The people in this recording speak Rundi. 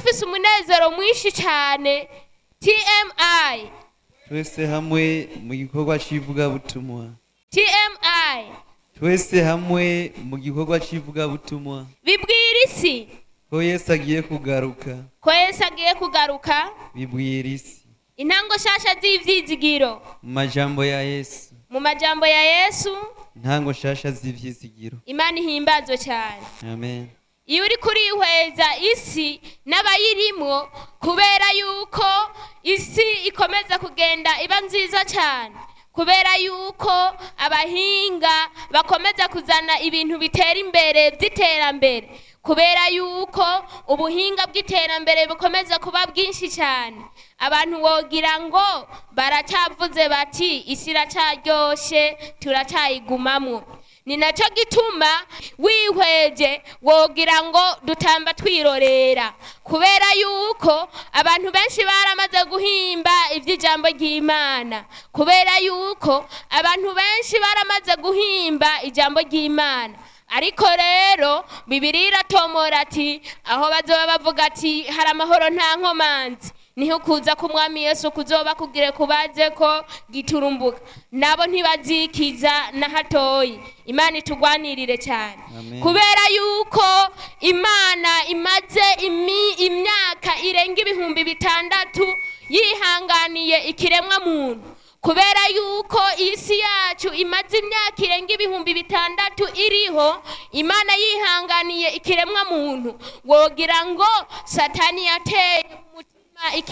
dufise umunezero mwinshi cyane tmi twese hamwe mu gikorwa cy'ivugabutumwa tmi twese hamwe mu gikorwa cy'ivugabutumwa bibwira isi ko yesu agiye kugaruka ko yesu agiye kugaruka bibwira isi intango nshasha z'ivyizigiro mu majambo ya yesu mu majambo ya yesu ntango nshasha z'ivyizigiro imana ihimbazwe cyane amen iyo uri kurihweza isi n'abayirimwo kubera yuko isi ikomeza kugenda iba nziza cyane kubera yuko abahinga bakomeza kuzana ibintu bitera imbere by'iterambere kubera yuko ubuhinga bw'iterambere bukomeza kuba bwinshi cyane abantu wogira ngo baracyavuze bati isi iracaryoshe turacyayigumamwo ni nacyo gituma wihweje wogira ngo dutamba twirorera kubera yuko abantu benshi baramaze guhimba iby'ijambo ry'imana kubera yuko abantu benshi baramaze guhimba ijambo ry'imana ariko rero bibiri iratomora ati aho bazoba bavuga ati hari amahoro nta nkomanzi niho kuza k'umwami yesu kuzoba kugire kubaze ko giturumbuka nabo ntibazikiza na hatoyi imana itugwanirire cyane Amen. kubera yuko imana imaze imi- imyaka irenga ibihumbi bitandatu yihanganiye ikiremwa muntu kubera yuko isi yacu imaze imyaka irenga ibihumbi bitandatu iriho imana yihanganiye ikiremwa muntu wogira ngo satani yateye umutima iki